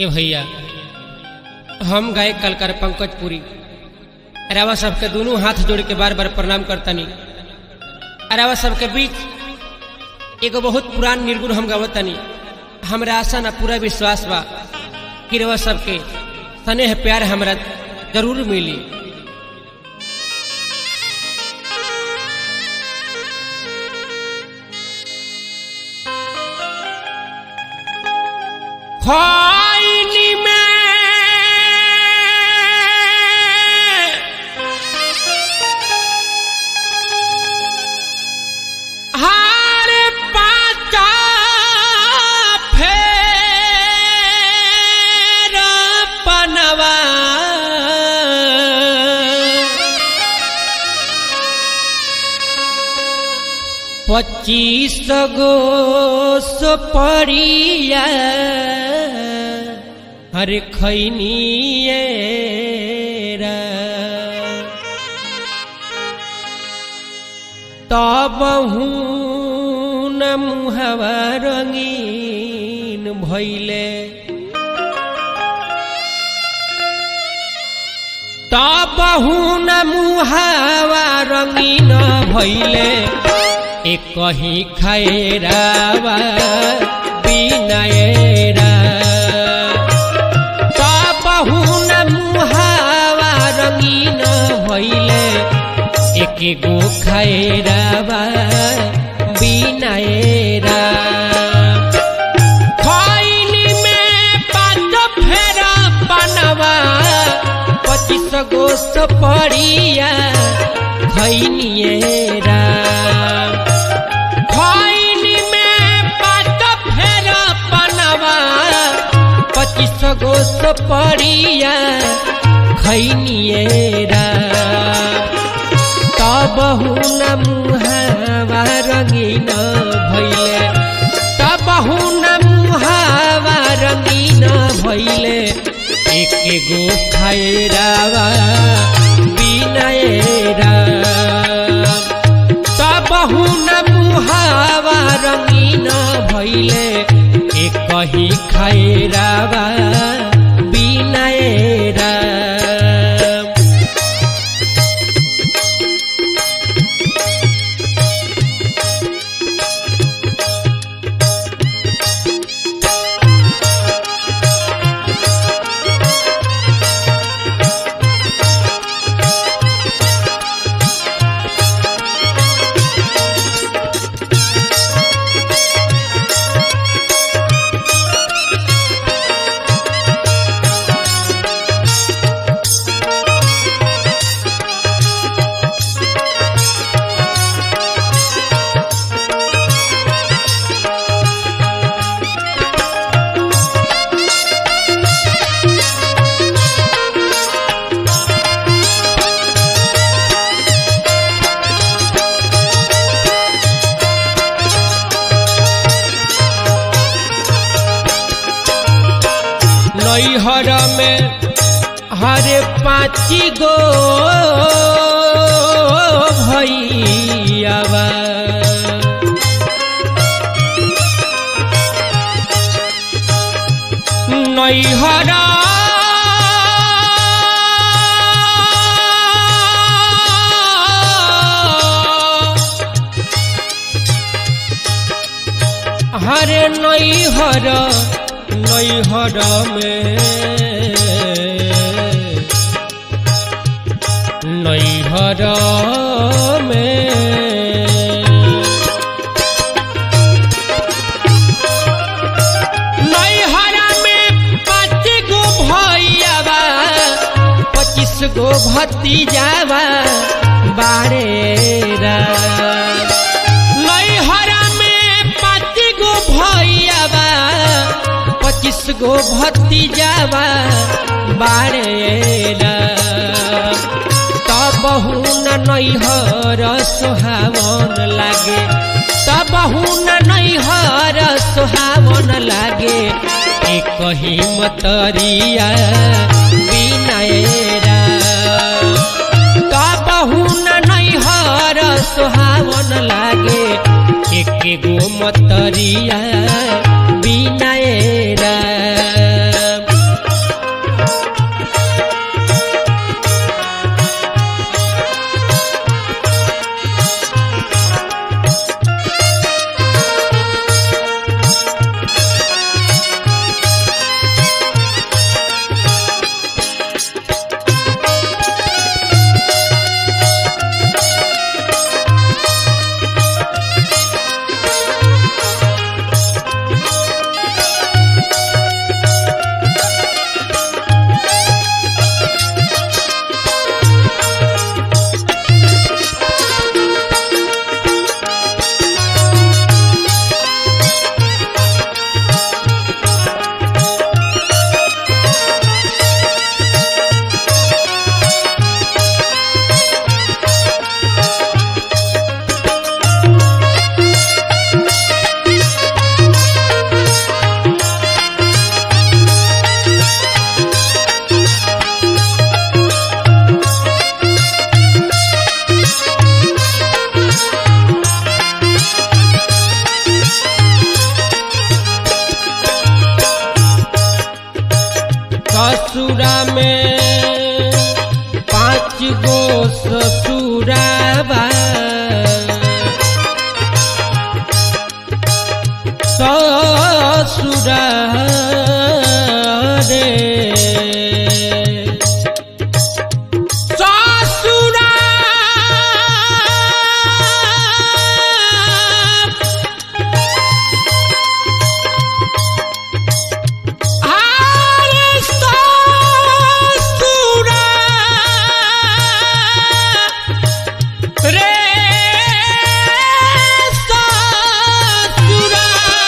ए भैया हम गायक कलकार पंकज पुरी अरावा सबके दोनों हाथ जोड़ के बार बार प्रणाम करतनी अरावा सबके बीच एगो बहुत पुरान निर्गुण हम गावतनी हमरा आशा ना पूरा विश्वास बा कि रवा सबके स्नेह प्यार हमरा जरूर मिली खैनी में हार पाचा फेर पनवा पच्चीस गो सुपरिया हर खैनिए तब न मुहवा रंगीन भैले तब न मुहावा रंगीन भैले एक कहीं खैरावा बिनयरा तब न मुहावा रंगीन भैले एक गो खैरावा बिनयरा खैनी में पाँच फेरा बनवा पच्चीस गो सपरिया खैनिएरा खैनी में पाँच फेरा बनवा पच्चीस गो सपरिया खैनिएरा तब न मुहावा रंगीन भैले तब न मुहावा रंगीन भैले एक गो खैरावा बिनयरा तब न मुहावा रंगीन भैले एक ही खैरावा बिनयरा नैहर में हरे पाँची गो भैयावा नैहर हरे नैहर नैहर में नैहर में नैहर में पाँच गो भैयावा पच्चीस गो भतीजावा बारेरा नैहर में पाँच गो भैयावा पच्चीस गो भतीजावा बारेला तब न नैहर सुहावन लागे तब न नैहर सुहावन लागे एक ही मतरिया बिनयरा तब न नैहर सुहावन लागे एक गो मतरिया बिनयरा ससुरा में पाँच गो ससुराबा ससुरा रे ससुरा आरे ससुरा रे ससुरा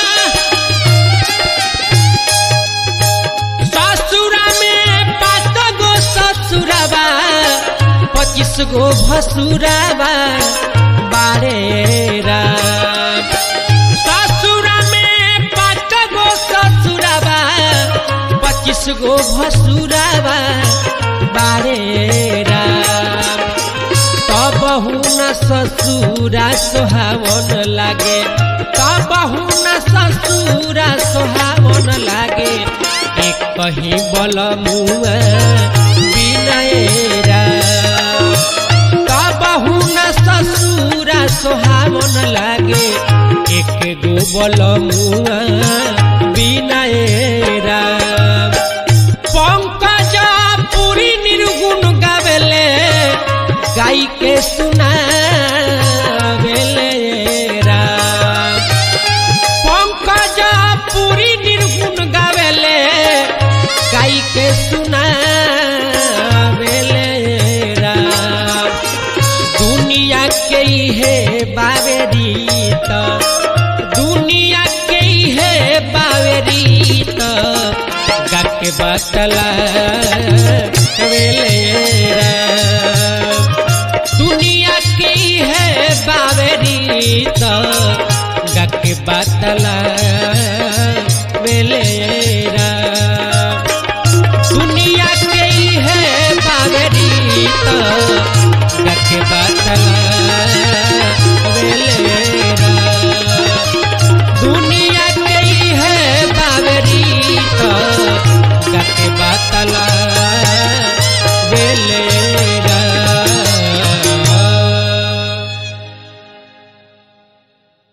ससुरा में पाँच गो ससुराबा पच्चीस गो भसुराबा बारे राम ससुरा में पाँच गो ससुराबा पच्चीस गो भसुराबा बारे राम तबहु न ससुरा सोहावन लागे तबहु न ससुरा सोहावन लागे एक कहीं बल मुआ बिनयरा तबहु न ससुरा सोहावन लागे एक गो बल मुआ बिनयरा पंकज पुरी निर्गुण गावेले गाई के सुनावेले राम पंकज पुरी निर्गुण गावेले गाई के सुनावेले राम दुनिया के है बावे रीत दुनिया के है बावे रीत गाके बतला वेले राम दुनिया के है बावे रीत गाके बतला वेले राम दुनिया के है बावे रीत गाके बतला